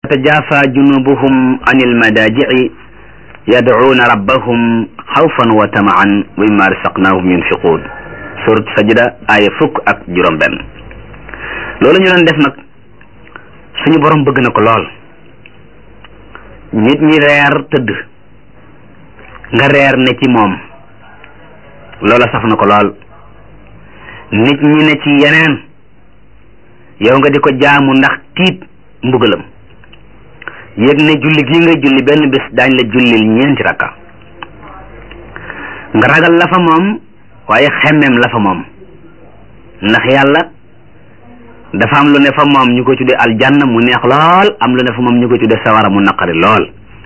tajafa junubuhum anil madaji'i yad'uuna rabbahum xawfan wa tamaan wa mimma rasaqnahum yunfiquun surat sajda aaya fukk ak juróom benn loolu ñu doon def nag suñu borom bëgg na ko lool nit ñi reer tëdd nga reer ne ci moom loola saf na ko lool nit ñi ne ci yeneen yow nga di ko jaamu ndax tiit mbugalam yëg ne julli gi nga julli benn bés daañ la jullil ñeenti rakka nga ragal la fa moom waaye xemmeem la fa moom ndax yàlla dafa am lu ne fa moom ñu ko tuddee aljanna mu neex lool am lu ne fa moom ñu ko tuddee sawara mu naqari lool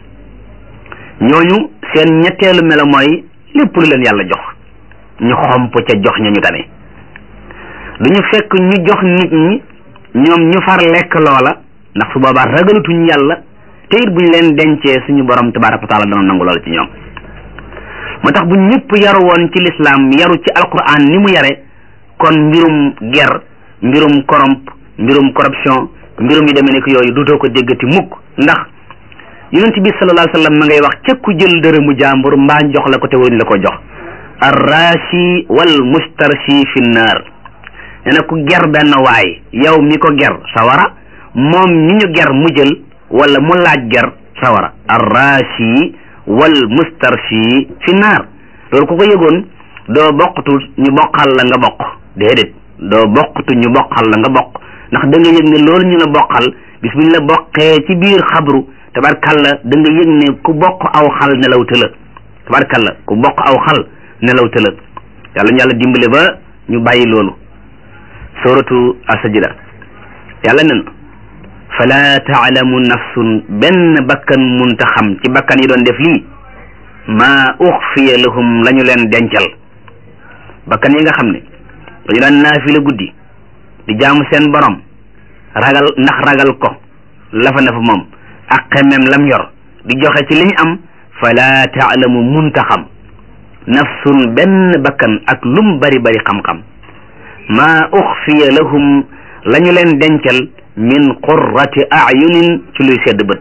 ñooñu seen ñetteelu melo mooy lépp lu leen yàlla jox ñu xomp ca jox ña ñu tane du ñu fekk ñu jox nit ñi ñoom ñu far lekk loola ndax su boobaa ragalutuñ yàlla te it buñ leen dencee suñu borom tabaraka wa taala dana nangu loola ci ñoom moo tax bu ñëpp yaru woon ci lislaam yaru ci alquran ni mu yare kon mbirum ger mbirum corrompe mbirum corruption mbirum yi demee nekk yooyu dutoo ko déggati mukk ndax yonent bi sallallahu alayhi wa sallam ma ngay wax ca ku jël dërëmu jàmbur mbaa jox la ko te waruñ la ko jox arrashi wal mustarshi fi nnaar nee na ku ger benn waay yow mi ko ger sawara moom ñi ñu ger mu jël wala mu laaj ger sawara arrashi wal mustarshi fi naar loolu ku ko yëgoon doo boqtu ñu boqal la nga bokk déedéet doo boqtu ñu boqal la nga bokk ndax da nga yëg ne loolu ñu la boqal bis bu ñu la boqee ci biir xabru tabarkalla da nga yëg ne ku bokk aw xal nelaw tëla tabarkalla ku bokk aw xal nelaw tëla yàlla ñu yàlla dimbale ba ñu bàyyi loolu suratu asajida yàlla nen fala taalamu nafsun benn bakkan munta xam ci bakkan yi doon def lii maa uxfiya lahum la ñu leen dencal bakkan yi nga xam ne dañu daan naafila guddi di jaamu seen borom ragal ndax ragal ko lafa na fa moom ak xemem lam yor di joxe ci li ñu am fala taalamu munta xam nafsun benn bakkan ak lum bari bari xam-xam maa uxfiya lahum la ñu leen dencal min qurrati ayunin ci luy sedd bët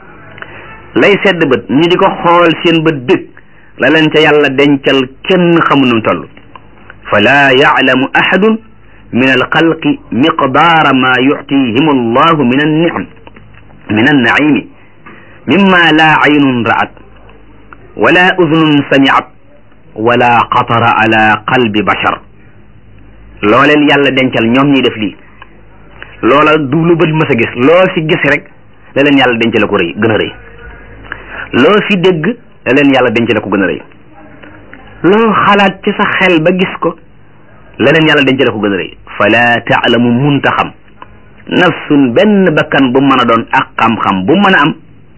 lay sedd bët ñu di ko xool seen bët dëgg la leen ca yàlla dencal kenn xamu nu toll fala yaclamu ahadun min alxalqi miqdaara ma yuctihim allahu min annicam min annaimi mimma la aynun ra'at wala udnun samicat wala xatara ala qalbi bashar looleen yàlla dencal ñoom ñuy def lii loola du lu bët mës a gis loo fi gis rek la leen yàlla denc la ko rëy gën a rëy loo fi dégg la leen yàlla denc la ko gën a rëy loo xalaat ci sa xel ba gis ko la leen yàlla denc la ko gën a rëy fala taalamu munta xam nafsun benn bakkan bu mën a doon ak xam-xam bu mën a am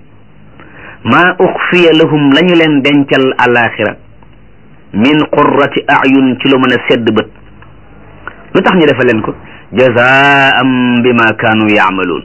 maa uxfiya lahum la ñu leen dencal alaxira min qurrati ayun ci lu mën a sedd bët lu tax ñu defal leen ko jazaan bima kaanu yaamaluun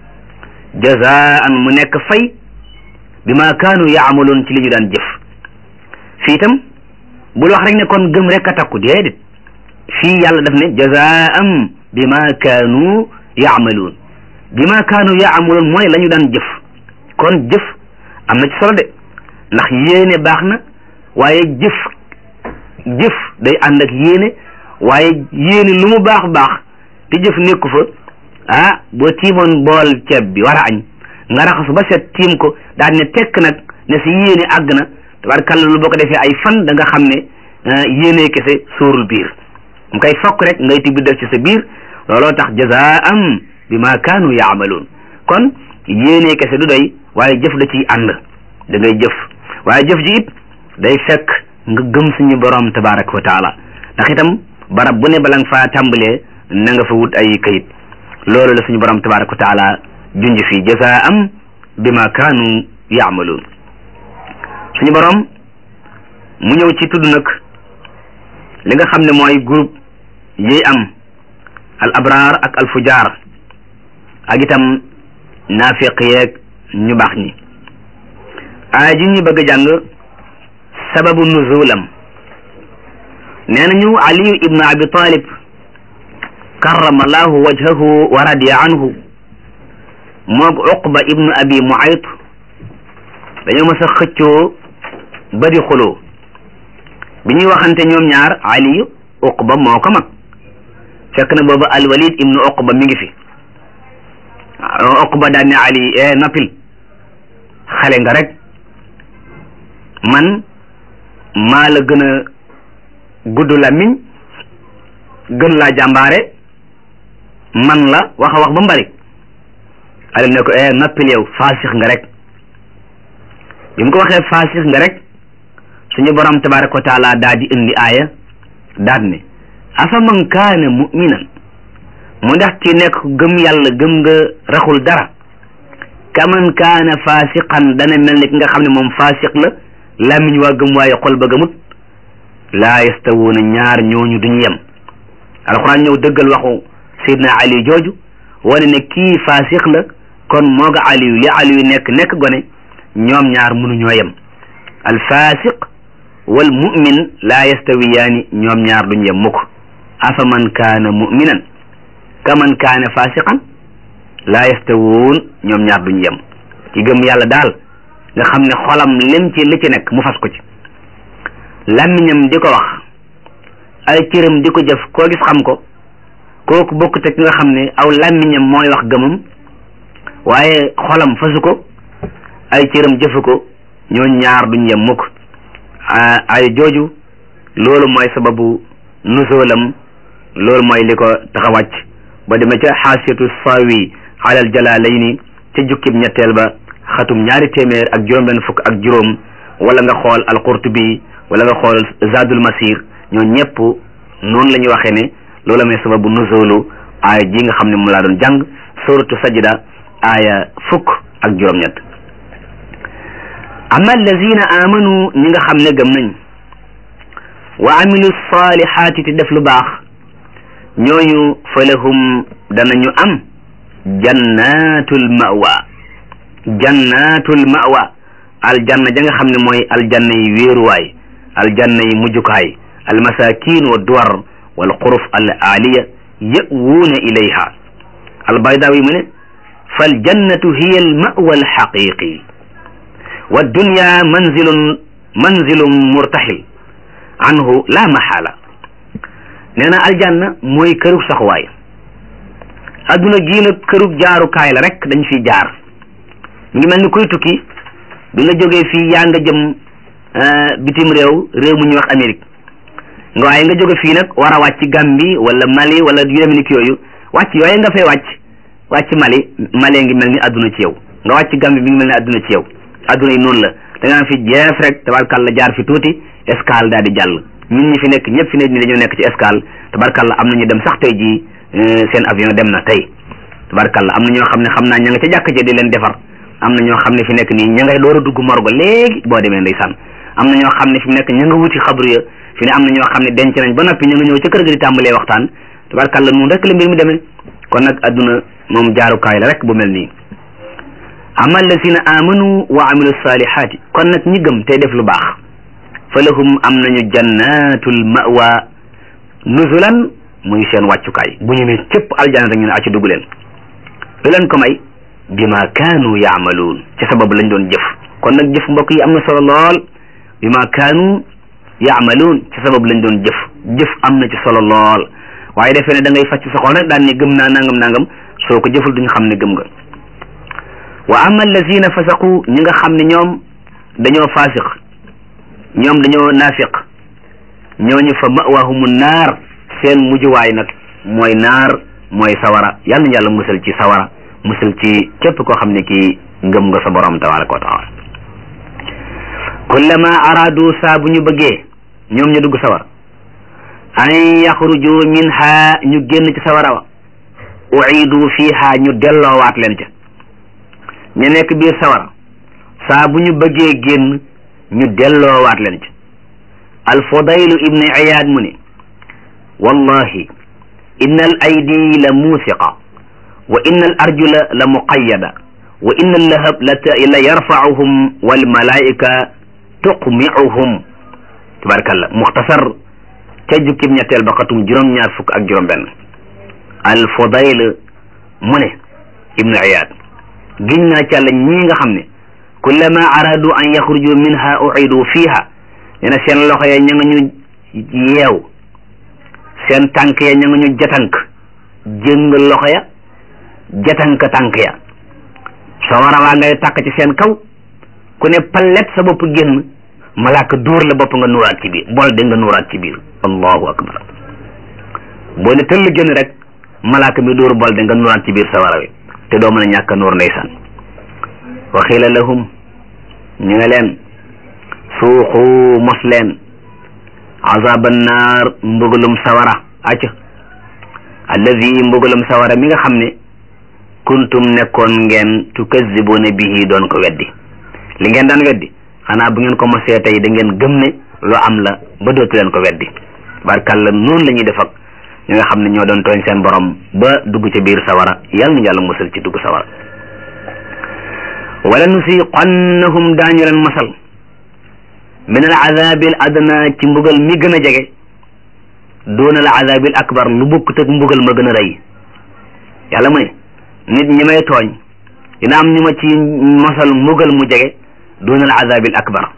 jazaan mu nekk fay bima kaanu yaamaluun ci li ñu daan jëf fii itam bul wax rek ne kon gëm rek a takku déedéet fii yàlla daf ne jazaan bima kaanu yaamaluun bima kaanu yaamaluun mooy la ñu daan jëf kon jëf am na ci solo de ndax yéene baax na waaye jëf jëf day ànd ak yéene waaye yéene lu mu baax baax te jëf nekku fa ah boo tiimoon bool ceeb bi war a añ nga raxasu ba set tiim ko daal ne tekk nag ne si yéene àgg na tabarkàlla lu boo ko defee ay fan da nga xam ne yéene kese sóorul biir mu koy fokk rek ngay tibbi def ci sa biir looloo tax jazaam bi ma kaanu yaamaluun kon yéene kese du doy waaye jëf da ciy ànd da ngay jëf waaye jëf ji it day fekk nga gëm suñu borom tabaraka wa taala ndax itam barab bu ne bala nga faa tàmbalee na nga fa wut ay kayit loolu la suñu borom tabaraka wa taala junj fii jazaam bima kaanu yaamaluun suñu borom mu ñëw ci tudd nag li nga xam ne mooy groupe yi am al abraar ak al fujaar ak itam naafiq yeeg ñu baax ñi aaya ji ñu bëgg a jàng sababu nuzulam nee nañu aliyu ibnu abi talib karrama allahu wajhahu wa radiya anhu moog uqba ibnu abi muayt dañoo mas a xëccoo ba di xuloo bi ñuy waxante ñoom ñaar ali uqba moo ko mag fekk na booba alwalid ibnu uqba mi ngi fi uqba daan ne ali e noppil xale nga rek man maa la gën a gudd làmmiñ gën laa jàmbaare man la wax a wax ba mbari ali ne ko e noppil yow faasix nga rek bi mu ko waxee faasix nga rek suñu borom tabaraka wa taala daa di indi aaya daat ne afa man kaana muminan mu ndax ci nekk gëm yàlla gëm nga raxul dara kaman kaana faasiqan dana mel ni ki nga xam ne moom faasiq la làmmiñ waa gëm waaye xol ba gëmut laa yastawuuna ñaar ñooñu duñu yem alxuraan ñëw dëggal waxu sayidna ali jooju wane ne kii faasiq la kon moo ga aliyu li aliyu nekk nekk gone ñoom ñaar mënuñoo yem alfaasiq wal mu'min laa yastawiyaani ñoom ñaar duñ yem mukk afa man kaana mu'minan ka man kaana faasiqan laa yastawuun ñoom ñaar duñ yem ci gëm yàlla daal nga xam ne xolam lim ci li ci nekk mu fas ko ci làmmiñam di ko wax ay cëram di ko jëf koo gis xam ko kooku bokk te ki nga xam ne aw làmmiñam mooy wax gëmam waaye xolam fasu ko ay cëram jëfu ko ñoo ñaar duñ yem mukk ay jooju loolu mooy sababu nusoolam loolu mooy li ko tax a wàcc ba demee ca xaasiyatu sawi alal jalaalayni ca jukkib ñetteel ba xatum ñaari téeméer ak juróom benn fukk ak juróom wala nga xool alqurtubi wala nga xool zadul masir ñoo ñëpp noonu la ñuy waxee ne loolu mooy sababu nusoolu aaya ji nga xam ne mu laa doon jàng suratu sajda aaya fukk ak juróom-ñett amma allazina amanu ñi nga xam ne gëm nañ wa amilu salihaati te def lu baax ñooñu fa lahum danañu am jannatul mawa jannatul mawa aljanna ja nga xam ne mooy aljanna yi wéeruwaay aljanna yi mujjukaay almasakin wa duwar wal xuruf al aaliya yawuuna ilayha albaydaawi mu ne fal jannatu hiya al mawa al xaqiqi wa dunya manzilun manzilun murtaxil anhu la maxaala nee na aljanna mooy kërug saxuwaay adduna gii nag kërug jaarukaay la rek dañ fiy jaar ngi mel ni kuy tukki bi nga jógee fii yaa nga jëm bitim réew réew mu ñuy wax Amérique nga waaye nga jóge fii nag war a wàcc Gambie wala Mali wala yu demee ni ki yooyu wàcc yooyu nga fay wàcc wàcc Mali Mali ngi mel ni adduna ci yow nga wàcc Gambie mi ngi mel ni adduna ci yow adduna yi noonu la da nga fi jeef rek tabarkalla jaar fi tuuti escale daal di jàll ñun ñi fi nekk ñëpp fi ne ni dañoo nekk ci escale tabarkalla am na ñu dem sax tey jii seen avion dem na tey tabarkalla am na ñoo xam ne xam naa ña nga ca jàkk ja di leen defar am na ñoo xam ne fi nekk nii ña ngay door a dugg morgo léegi boo demee ndeysaan am na ñoo xam ne fi mu nekk ña nga wuti xabru ya fi ne am na ñoo xam ne denc nañ ba noppi ña nga ñëw ca kër ga di tàmbalee waxtaan tabarkalla noonu rek la mbir mi demee kon nag adduna moom jaarukaay la rek bu mel nii ama allazina amanu wa amilu salihaati kon nag ñi gëm tey def lu baax fa lahum am nañu jannatul mawa nuzulan muy seen wàccukaay bu ñu ne cëpp aljana rek ñu ne acci dugg leen lu leen ko may bima kaanu yaamaluun ci sababu lañ doon jëf kon nag jëf mbokk yi am na solo lool bima kaanu yaamaluun ci sababu lañ doon jëf jëf am na ci solo lool waaye defee ne da ngay fàcc sa xol rek daan ne gëm naa nangam nangam soo ko jëful duñu xam ne gëm nga wa ama allazina fasaqu ñi nga xam ne ñoom dañoo faasiq ñoom dañoo naafiq ñooñu fa mawahumu naar seen mujjuwaay nag mooy naar mooy sawara yal na yàlla musal ci sawara musal ci képp koo xam ne kii ngëm nga sa borom tabaraka wa taala kullama aradu saa bu ñu bëggee ñoom ñu dugg sawara an yaxruju minha ñu génn ci sawara wa uidu fiha ñu delloowaat leen ca ñu nekk biir sawara saa bu ñu bëggee génn ñu delloowaat leen ca alfudaylu ibni iyaad mu ne wallahi inna al aydi la muusiqa wa inna al arjula la muqayyada wa inna al lahab la yarfauhum wal malaika tuqmiuhum tabarakallah muxtasar ca jukkib ñetteel ba xatum juróom-ñaar fukk ak juróom benn al fudayl mu ne ibnu iyaad giñ naa ci yàlla ñii nga xam ne kullama aradu an yaxruju minha uidu fiha nee na seen loxo ya ña nga ñu yeew seen tànk ya ña nga ñu jatank jëng loxo ya jatank tànk ya sawara waa ngay tàkk ci seen kaw ku ne pallet sa bopp génn malaaka dóor la bopp nga nuuraat ci biir bol de nga nuuraat ci biir allahu akbar boo ne tëll génn rek malaaka mi dóor bol de nga nuuraat ci biir sawara wi te doo mën a ñàkk a nuur ndeysaan wa xiila lahum ñu nga leen suuxu mos leen azaban naar mbugalum sawara acca alladi mbugalum sawara mi nga xam ne kuntum nekkoon ngeen tukazibuna bihi doon ko weddi li ngeen daan weddi xanaa bu ngeen ko mosee tey da ngeen gëm ne lu am la ba dootu leen ko weddi barkalla noonu la ñuy def ak ñi nga xam ne ñoo doon tooñ seen borom ba dugg ci biir sawara yàlla na yàlla musal ci dugg sawara wala nusiqannahum daañu leen masal min al azabi al adna ci mbugal mi gën a jege doon al azabi al akbar lu bokkut ak mbugal ma gën a rëy yàlla mu ne nit ñi may tooñ dina am ñu ma ci masal mbugal mu jege doon al azabi al akbar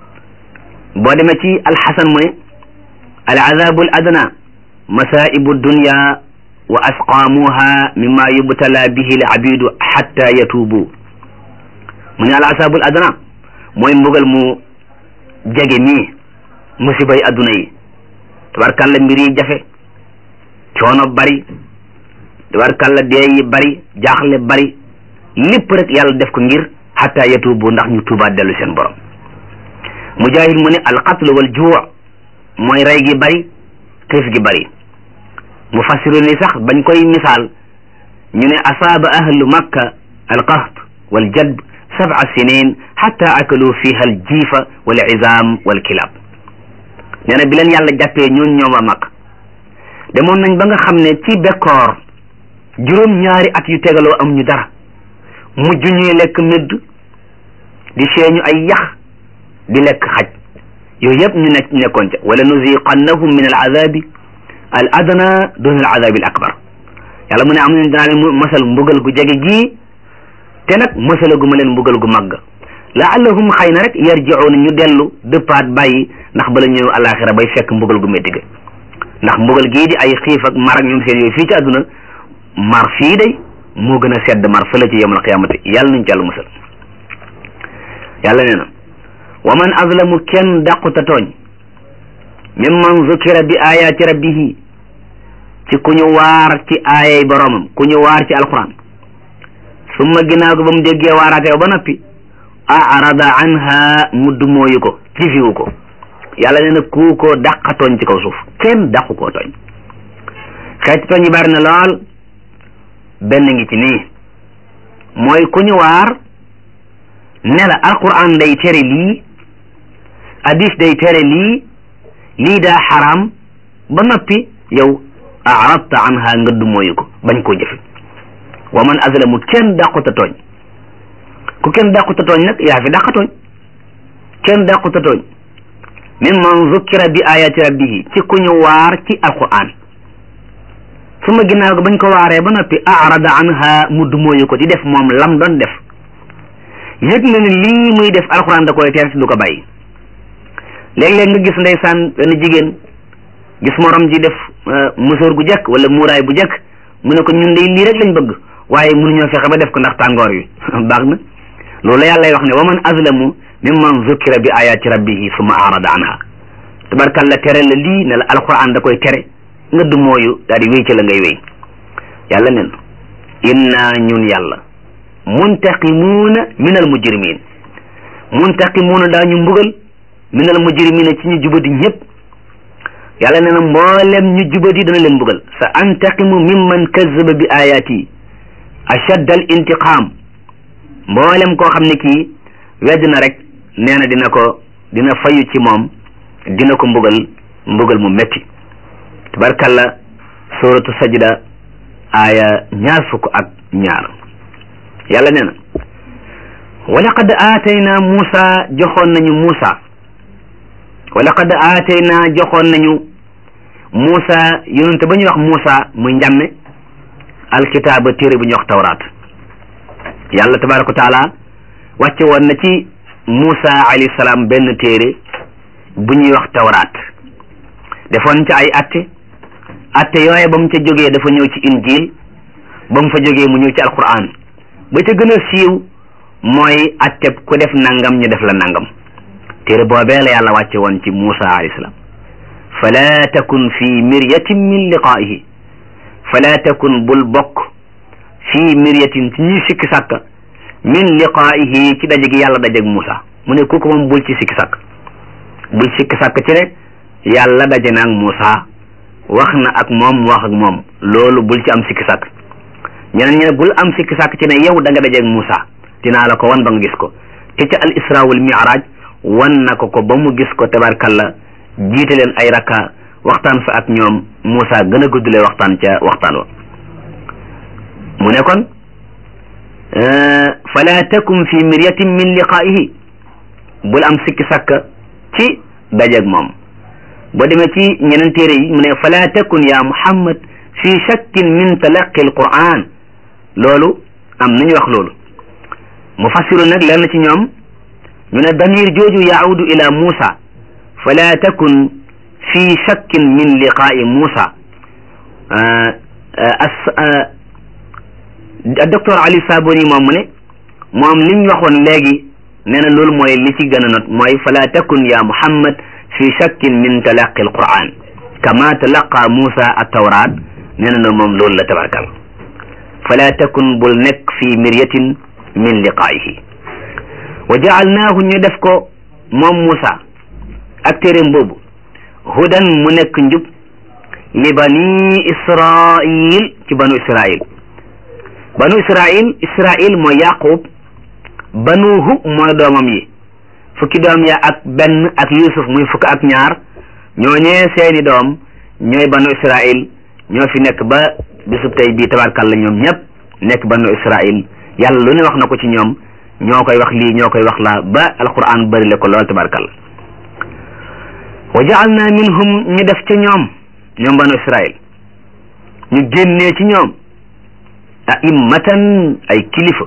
boo demee ci alxasan mu ne al azabu al adna masaibu dunya wa asqaamuha mimma yubtala bihi al abidu xatta yatuubu mu ne al azabu al adna mooy mbugal mu jege mii musibay adduna yi tabarkalla mbir yi jafe coono bari tabarkalla dee yi bari jaaxle bari lépp rek yàlla def ko ngir xatta yatuubu ndax ñu tuubaat dellu seen borom mujahid mu ne alqatlu wal juu mooy rey gi bari xiif gi bari mufassiru ni sax bañ koy misaal ñu ne asaaba ahlu makka alqaht wal jadb sab'a sinin xatta akalu fiha al jiifa wal izam wal kilab nee na bi leen yàlla jàppee ñooñ ñoom a mag demoon nañ ba nga xam ne ci bekkoor juróom ñaari at yu tegaloo am ñu dara mujj ñuy lekk mëdd di seeñu ay yax di lekk xaj yooyu yëpp ñu nekk nekkoon ca wala nuziqannahum min al azabi al adna dun al azabi al akbar yàlla mu ne am nañ dinaa leen masal mbugal gu jege gii te nag masalagu ma leen mbugal gu màgg laallahum xëy na rek yarji'una ñu dellu dëppaat bàyyi ndax bala ñëw alaxira bay fekk mbugal gu métti ga ndax mbugal gii di ay xiif ak mar ak ñoom seen yooyu fii ci àdduna mar fii day moo gën a sedd mar fële ci yawmal qiyaamati yàlla nañ ci yàlla musal yàlla nee na wa man azlamu kenn dàquta tooñ mimman zukira bi ayaati rabbihi ci ku ñu waar ci aayay boroomam ku ñu waar ci alquran summa ginnaaw ko ba mu déggee waaraate ba noppi arada anha mu dumooyu ko jifiwu ko yàlla nee na ku ko dàqa tooñ ci kaw suuf kenn dàqu koo tooñ xeeti tooñ yi bari na lool benn ngi ci nii mooy ku ñu waar ne la alquran day tere lii hadis day tere lii lii daa xaraam ba noppi yow aradta anha nga dumooyu ko bañ koo jëfe wa man azlamu kenn dàquta tooñ ku kenn dàquta tooñ nag yaa fi dàqa tooñ kenn dàquta tooñ mimman zukkira bi ayati rabbihi ci ku ñu waar ci alquran su ma ginnaaw ga bañ ko waaree ba noppi arada anha mu dumóoyu ko di def moom lam doon def yëg na ne lii muy def alquran da koy teer si du ko bàyyi léeg-léeg nga gis ndeysaan benn jigéen gis morom ji def musóor gu jekk wala muuraay bu jekk mu ne ko ñun de lii rek lañ bëgg waaye mënuñoo fexe ba def ko ndax tàngoor wi baax na loolu yàlla lay wax ne wa man azlamu mimman zukkira bi ayati rabbihi summa arada anha tabarkalla tere la lii ne la alquran da koy tere nga du mooyu daal di wéy ci la ngay wéy yàlla nen inna ñun yàlla muntaqimuuna min al mujrimin muntaqimuuna daañu mbugal min al mujrimina ci ñu jubadi ñëpp yàlla nee na mboolem ñu jubadi dana leen mbugal sa antaqimu mimman kazzaba bi ayati ashadd al intiqam mboolem koo xam ne kii wedd na rek nee na dina ko dina fayu ci moom dina ko mbugal mbugal mu metti tabarkalla suratu sajda aaya ñaar fukk ak ñaar yàlla nee na wa laqad aatayna Muusa joxoon nañu Muusa wa laqad aatayna joxoon nañu Muusa yonente ba ñuy wax Muusa muy njàmme alkitaaba téere bu ñuy wax tawraat yàlla tabaraka wa taala wàcce woon na ci Muusa alayhi salaam benn téere bu ñuy wax tawraat defoon ca ay atte atte yooye ba mu ca jógee dafa ñëw ci injil ba mu fa jógee mu ñëw ci alquran ba ca gën a siiw mooy atte ku def nangam ñu def la nangam téere boobee la yàlla wàcce woon ci Muusa alayhi salaam fala takun fi miryatin min liqaa'ihi fala takun bul bokk fi miryatin ci ñuy sikki sàkk min liqaa'ihi ci daje gi yàlla dajeeg Muusa mu ne kooku moom bul ci sikki sàkk bul sikki sàkk ci ne yàlla daje na ak Muusa wax na ak moom wax ak moom loolu bul ci am sikki sàkk ñeneen ñi ne bul am sikki sàkk ci ne yow da nga dajeeg Muusa dinaa la ko wan ba nga gis ko te ca al isra wal mi'raj wan na ko ko ba mu gis ko tabarkalla jiite leen ay rakka waxtaan fa ak ñoom Muusa gën a guddule waxtaan ca waxtaan wa mu ne kon fala takum fi miryatin min liqaa'ihi bul am sikki sàkk ci dajeeg moom boo demee ci ñeneen téere yi mu ne fala takun ya muhammad fi shakkin min talaqi alquran loolu am nañu wax loolu mufassiru nag lenn ci ñoom ñu ne damir jooju yaaudu ila Muusa fala takun fi shakkin min liqaa'i Muusa docteur Ali Saboni moom mu ne moom li ñu waxoon léegi nee na loolu mooy li ci gën a not mooy fala takun ya Muhammad fi shakkin min talaqi alquran kama talaqa Muusa at-tawraat nee na loolu moom loolu la tabarkal fala takun bul nekk fi miryatin min liqaa'ihi wa jaalnaahu ñu def ko moom Muusa ak téeréem boobu hudan mu nekk njub li bani Israil ci banu Israil banu Israil Israil mooy Yaqub banuhu mooy doomam yi fukki doom ya ak benn ak Yusuf muy fukk ak ñaar ñooñee seeni doom ñooy banu Israil ñoo fi nekk ba bisub tey bii tabarkalla ñoom ñëpp nekk banu Israil yàlla lu ne wax na ko ci ñoom ñoo koy wax lii ñoo koy wax laa ba alquran bëri le ko lool tabarkalla wa jaalna minhum ñu def ca ñoom ñoom banu Israil ñu génnee ci ñoom a'immatan ay kilifa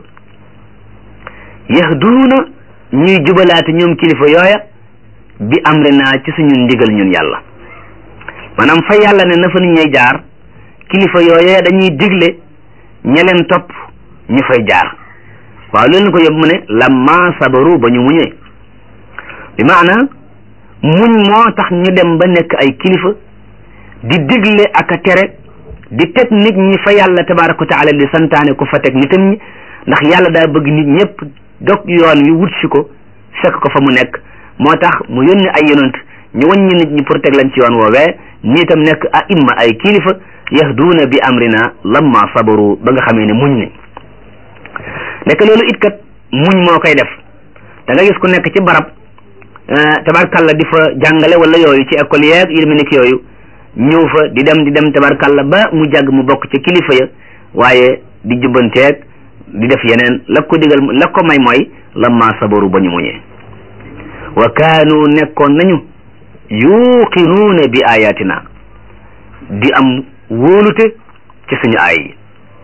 yahduuna ñuy jubalaate ñoom kilifa yooya bi amrina ci suñu ndigal ñun yàlla maanaam fa yàlla ne na fa nit ñay jaar kilifa yooya dañuy digle ña leen topp ñu fay jaar waaw loolu ko yóbbu mu ne lamma sabaru ba ñu muñee bi maana muñ moo tax ñu dem ba nekk ay kilifa di digle ak a tere di teg nit ñi fa yàlla tabaraka wa taala di santaane ku fa teg nitam ñi ndax yàlla daa bëgg nit ñëpp dog yoon wi wut si ko fekk ko fa mu nekk moo tax mu yónni ay yonant ñu wàññi nit ñi pour teg lañ ci yoon woowee ñi itam nekk a imma ay kilifa yahduuna bi amrina lamma sabaru ba nga xamee ne muñ ne nekk loolu it kat muñ moo koy def da nga gis ku nekk ci barab tabarkalla di fa jàngale wala yooyu ci école yeeg yu demee nekk yooyu ñëw fa di dem di dem tabarkalla ba mu jàgg mu bokk ca kilifa ya waaye di jubbanteeg di def yeneen la ko digal la ko may mooy lamma sabaru ba ñu muñee wa kaanu nekkoon nañu yuqinuuna bi ayatina di am wóolute ci suñu aay yi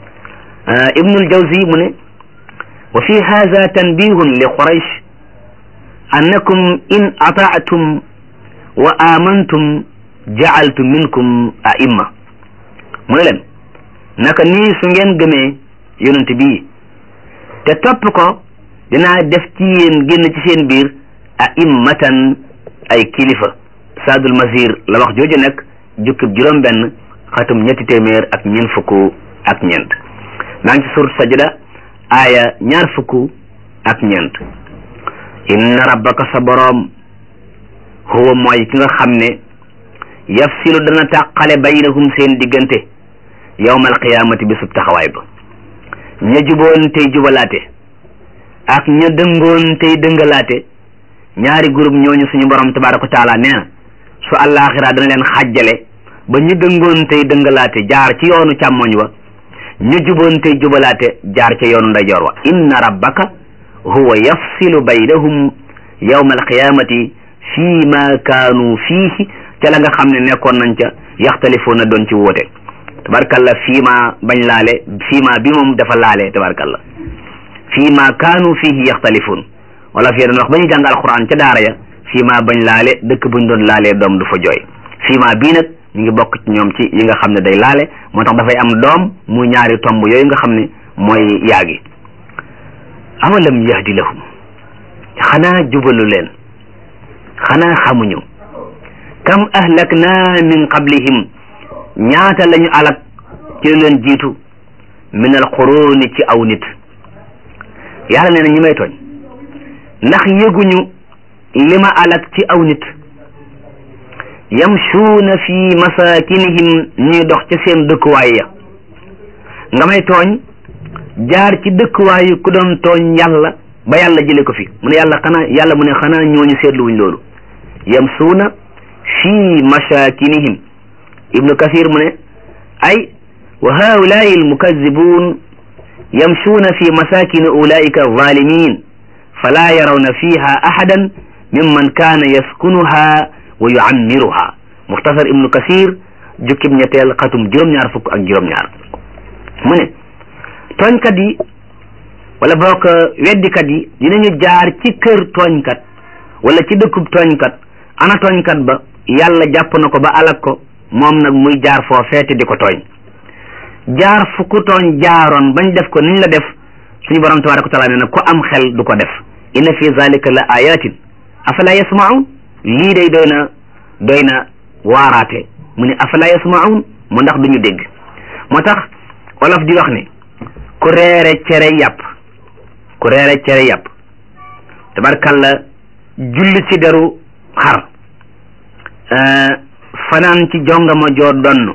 ibnul jawzi mu ne wa fi hada tanbihun li quraysh annakum in ataatum wa amantum jaaltu minkum aimma mu ne leen naka nii su ngeen gëmee yonent bii te topp ko dinaa def ci yéen génn ci seen biir aimmatan ay kilifa saadul masir la wax jooju nag jukkib juróom benn xatum ñetti téeméer ak ñeent fukk ak ñeent maa ngi ci surat sajda aaya ñaar fukk ak ñeent inna rabbaka sa boroom huwa mooy ki nga xam ne yafsilu dana tàqale baynahum seen diggante yawmal qiyaamati bi sub taxawaay ba ña juboon tey jubalaate ak ña dëngoon tey dëngalaate ñaari groupe ñooñu suñu borom tabaraka wa taala nee na su àllaaxira dana leen xàjjale ba ñu dëngoon tey dëngalaate jaar ci yoonu càmmoñ wa ñu juboon tey jubalaate jaar ca yoonu ndeyjoor wa inna rabbaka huwa yafsilu baynahum yawma alqiyamati fii ma kaanu fiihi ca la nga xam ne nekkoon nañ ca yaxtalifuuna doon ci wóote tabarkalla fii ma bañ laale fii ma bi moom dafa laale tabarkalla fii ma kaanu fihi yaxtalifun wala fii doon wax ba ñu jàng alquran ca daara ya fii ma bañ laale dëkk buñ doon laalee doom du fa jooy fii ma bii nag ñu ngi bokk ci ñoom ci yi nga xam ne day laale moo tax dafay am doom mu ñaari tomb yooyu nga xam ne mooy yaagi awalam yahdi lahum xanaa jubalu leen xanaa xamuñu kam ahlakna min qablihim ñaata lañu alak ci leen jiitu min al quruni ci aw nit yàlla nee na ñi may tooñ ndax yëguñu li ma alak ci aw nit yamshuuna fi masakinihim ñuy dox ca seen dëkkuwaay ya nga may tooñ jaar ci dëkkuwaayu ku doon tooñ yàlla ba yàlla jële ko fi mu ne yàlla xanaa yàlla mu ne xanaa ñooñu seetluwuñ loolu yamsuuna fi masakinihim ibnu kasir mu ne ay wa haulaai almukazibun yamshuuna fi masakini ulaika alzalimin fala yarawna fiha ahadan mimman kaana yaskunuha wa yuammiruha muxtasar ibnu kasir jukkib ñetteel xatum juróom-ñaar fukk ak juróom-ñaar mu ne tooñkat yi wala boog weddikat yi dinañu jaar ci kër tooñkat wala ci dëkkub tooñkat ana tooñkat ba yàlla jàpp na ko ba alak ko moom nag muy jaar foo feete di ko tooñ jaar fu ku tooñ jaaroon bañ def ko niñ la def suñu borom tabaraka wa taala nee na ku am xel du ko def inna fi zalika la ayatin afala yasmaun lii day doy na doy na waaraate mu ne afala yasmaun mu ndax duñu dégg moo tax wolof di wax ne ku reere cere yàpp ku reere cere yàpp tabarkalla julli ci deru xar fanaan ci jongama joo donn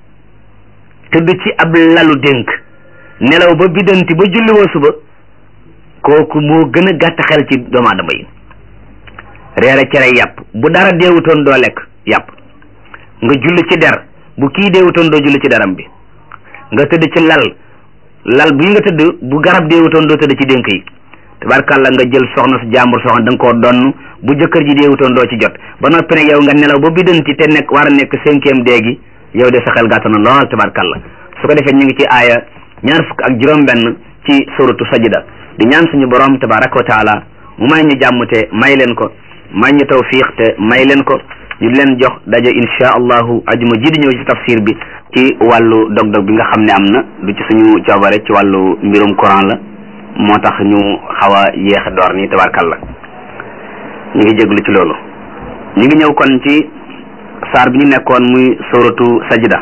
tëdd ci ab lalu dénk nelaw ba biddanti ba julli woo suba kooku moo gën a gàtt xel ci doomu aadama yi reere cere yàpp bu dara deewutoon doo lekk yàpp nga julli ci der bu kii deewutoon doo julli ci deram bi nga tëdd ci lal lal bii nga tëdd bu garab deewutoon doo tëdd ci dénk yi tabarkàlla nga jël soxna su jàmbur soxna da nga koo donn bu jëkkër ji deewutoon doo ci jot ba noppi nag yow nga nelaw ba biddanti te nekk war a nekk cinquième déegi yow de sa xel gàtt na lool tabarkàlla su ko defee ñu ngi ci aaya ñaar fukk ak juróom-benn ci suratu sajida di ñaan suñu borom tabaraka wa taala mu may ñu jàmm te may leen ko may ñu tawfiq te may leen ko ñu leen jox daje insha allahu ajuma ji di ñëw ci tafsir bi ci wàllu dog-dog bi nga xam ne am na du ci suñu coobare ci wàllu mbirum Quran la moo tax ñu xaw a yéex a door nii tabarkàlla ñu ngi jéglu ci loolu ñu ngi ñëw kon ci saar bi ñu nekkoon muy suratu sajida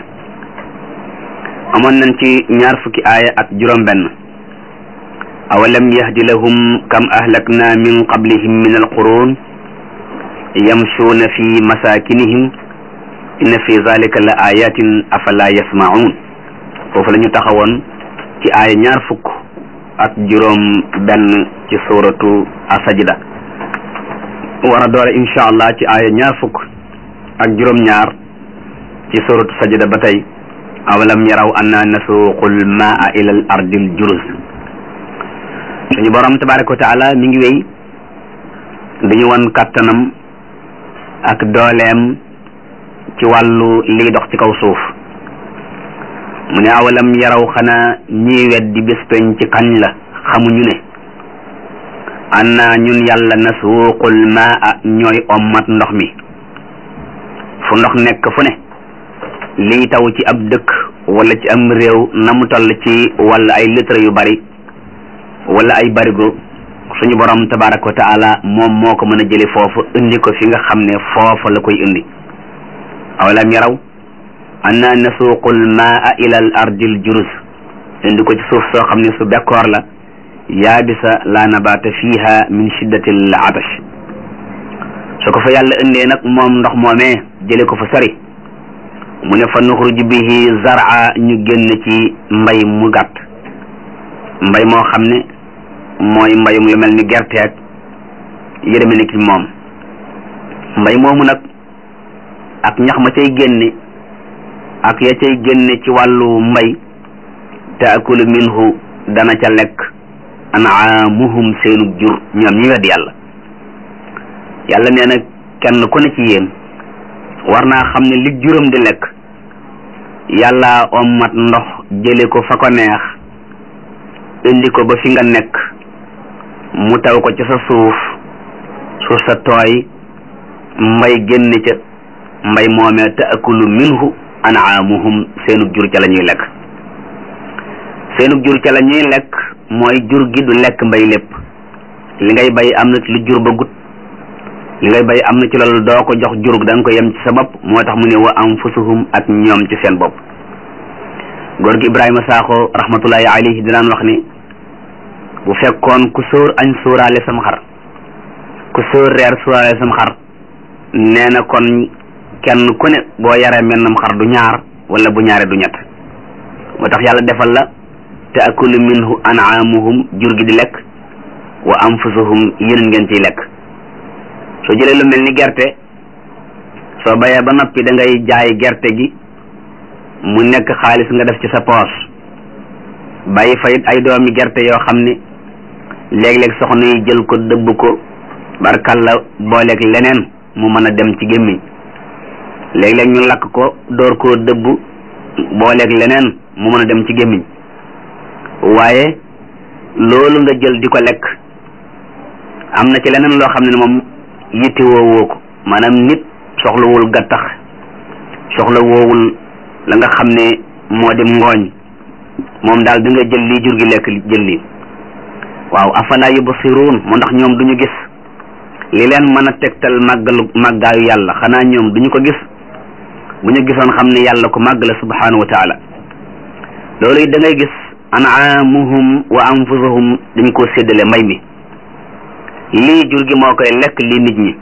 amoon nañ ci ñaar fukki aaya ak juróom benn awalam yahdi lahum kam ahlakna min qablihim min alqurun yamshuuna fi masakinihim inna fi zalika la ayatin afala yasmaun foofu la ñu taxawoon ci aaya ñaar fukk ak juróom benn ci suratu asajida war a doore insha allah ci aaya ñaar fukk ak juróom ñaar ci suratu sajida ba tey awalam yaraw anna nasuuqul maa ila al ardil juruz suñu borom tabaraka wa taala mi ngi wéy dañu wan kàttanam ak dooleem ci wàllu liy dox ci kaw suuf mu ne awalam yaraw xanaa ñiy weddi bés peñ ci kañ la xamuñu ne anna ñun yàlla nasuuqul maa ñooy ommat ndox mi fu ndox nekk fu ne liy taw ci ab dëkk wala ci am réew na mu toll ci wala ay litre yu bari wala ay barigo suñu borom tabaraka wa taala moom moo ko mën a jëli foofu indi ko fi nga xam ne foofa la koy indi awalam yaraw anna nasuuqul maa ila al ardil jurus indi ko ci suuf soo xam ne su bekkoor la yaabisa la nabaata fiha min shiddati al atash su ko fa yàlla indee nag moom ndox moomee jële ko fa sori mu ne fa nuxruj bihi zara ñu génn ci mbay mu gàtt mbay moo xam ne mooy mbayum lu mel ni gerte ak yërëme ni ki moom mbay moomu nag ak ñax ma cay génne ak ya cay génne ci wàllu mbay taakulu minhu dana ca lekk anaamuhum seenu jur ñoom ñi wedd yàlla yàlla nee na kenn ku ne ci yéen war naa xam ne li juróom di lekk yàlla ommat ndox jële ko fa ko neex indi ko ba fi nga nekk mu taw ko ci sa suuf suuf sa tooy mbay génn ca mbay moomee taakulu minhu anaamuhum seenug jur ca la ñuy lekk seenug jur ca la ñuy lekk mooy jur gi du lekk mbay lépp li ngay bay am na ci lu jur ba gut li ngay bay am na ci loolu doo ko jox jurug da nga ko yem ci sa bopp moo tax mu ne wa anfusuhum ak ñoom ci seen bopp góor gi Ibrahima Sakho rahmatullahi alayhi dinaan wax ni bu fekkoon ku sóor añ sóoraale sam xar ku sóor reer sóoraale sam xar nee na kon kenn ku ne boo yaree mennam xar du ñaar wala bu ñaare du ñett moo tax yàlla defal la taakulu minhu anaamuhum jur gi di lekk wa anfusuhum yéen ngeen ciy lekk soo jëlee lu mel ni gerte soo bayee ba noppi da ngay jaay gerte gi mu nekk xaalis nga def ci sa poos bàyyi fa it ay doomi gerte yoo xam ne léeg-léeg soxna yi jël ko dëbb ko barkalla booleeg leneen mu mën a dem ci gémmiñ léeg-léeg ñu lakk ko door koo dëbb booleeg leneen mu mën a dem ci gémmiñ waaye loolu nga jël di ko lekk am na ci leneen loo xam ne moom yitte woowoo ko maanaam nit soxlawul gattax soxla woowul la nga xam ne moo di ngooñ moom daal da nga jël lii jur gi lekk jël lii waaw afala yubsiruun moo ndax ñoom duñu gis li leen mën a tegtal màggalu màggaayu yàlla xanaa ñoom duñu ko gis bu ñu gisoon xam ne yàlla ko màgg la subhanahu wa taala loolu it da ngay gis anaamuhum wa anfusuhum dañ koo séddale mbay mi lii jur gi moo koy lekk lii nit ñi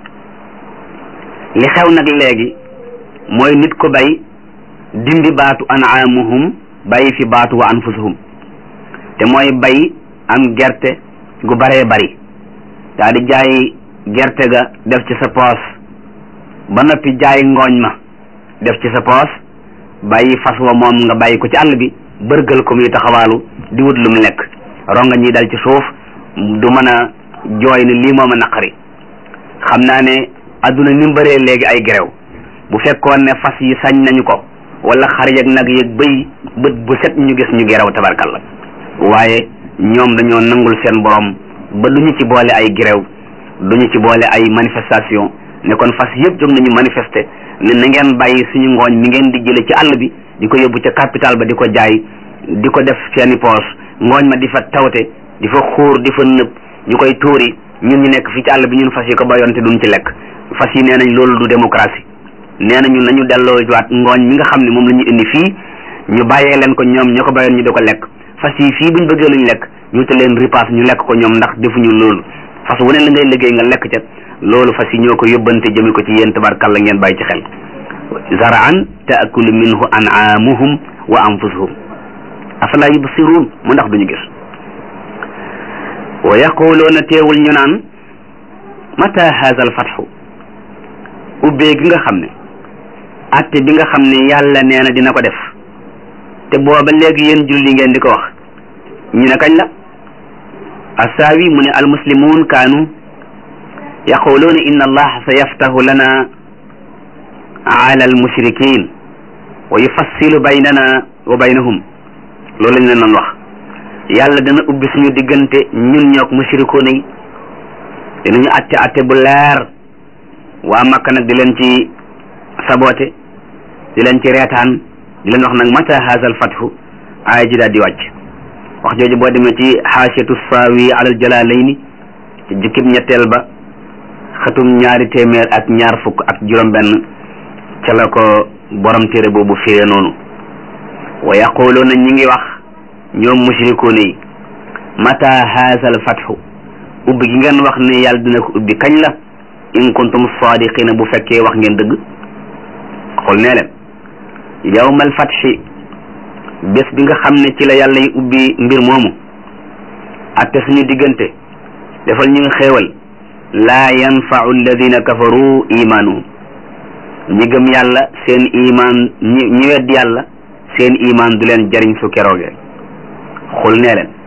li xew nag léegi mooy nit ko bay dindi baatu anaamuhum bàyyi fi baatu wa anfusuhum te mooy bay am gerte gu baree bari daa di jaay gerte ga def ci sa poos ba noppi jaay ngooñ ma def ci sa poos bàyyi fas wa moom nga bàyyi ko ci àll bi bërgal ko muy taxawaalu di wut lu mu lekk ronga ñi dal ci suuf du mën a jooy ne lii moom a naqari xam naa ne adduna ni mu bëree léegi ay gerew bu fekkoon ne fas yi sañ nañu ko wala xar yeeg nag yeeg bëy bët bu set ñu gis ñu gerew tabarkalla waaye ñoom dañoo nangul seen borom ba duñu ci boole ay gerew duñu ci boole ay manifestation ne kon fas yëpp jóg nañu manifester ne na ngeen bàyyi suñu ngooñ mi ngeen di jële ci àll bi di ko yóbbu ca capital ba di ko jaay di ko def seeni poos ngooñ ma di fa tawte di fa xuur di fa nëb ñu koy tuuri ñun ñu nekk fii ci àll bi ñun fas yi ko bayoon te duñ ci lekk fas yi nee nañ loolu du démocratie nee nañu nañu delloo waat ngooñ mi nga xam ne moom la ñu indi fii ñu bàyyee leen ko ñoom ñoo ko bayoon ñu di ko lekk fas yi fii buñ bëggee luñ lekk ñu te leen ripaas ñu lekk ko ñoom ndax defuñu loolu fas wu ne la ngay liggéey nga lekk ca loolu fas yi ñoo ko yóbbante jëme ko ci yéen tabarkalla ngeen bàyyi ci xel zaraan taakulu minhu anaamuhum wa anfusuhum afala yubsiruun mu ndax duñu gis wa yaquluuna teewul ñu naan mata haza al fatxu ubbee gi nga xam ne atte bi nga xam ne yàlla nee na dina ko def te booba léegi yéen julli ngeen di ko wax ñu ne kañ la assaawi mu ne almuslimuun kaanu yaquluuna inna allaha sa yaftahu lana ala almushrikin wa yufassilu baynana wa baynahum loolu lañ leen doon wax yàlla dana ubbi suñu diggante ñun ñook mushrikoon yi dinañu atte atte bu leer waa Makka nag di leen ci sabote di leen ci reetaan di leen wax nag mata haza al fathu aaya ji daal di wàcc wax jooju boo demee ci xaasiyatu saawi alal jalaalayni ci jukkib ñetteel ba xatum ñaari téeméer ak ñaar fukk ak juróom benn ca la ko borom téere boobu firee noonu wa yaquluuna ñi ngi wax ñoom mushrikuuna yi mata haza al fathu ubbi gi ngeen wax ne yàlla dina ko ubbi kañ la in kuntum sadiqina bu fekkee wax ngeen dëgg xool nee leen yawmal fathi bés bi nga xam ne ci la yàlla yi ubbi mbir moomu atte suñu diggante defal ñu xéewal laa yanfau alladina kafaru imaanuhum ñi gëm yàlla seen imaan ñi ñi wedd yàlla seen imaan du leen jariñ su keroogee xul nee leen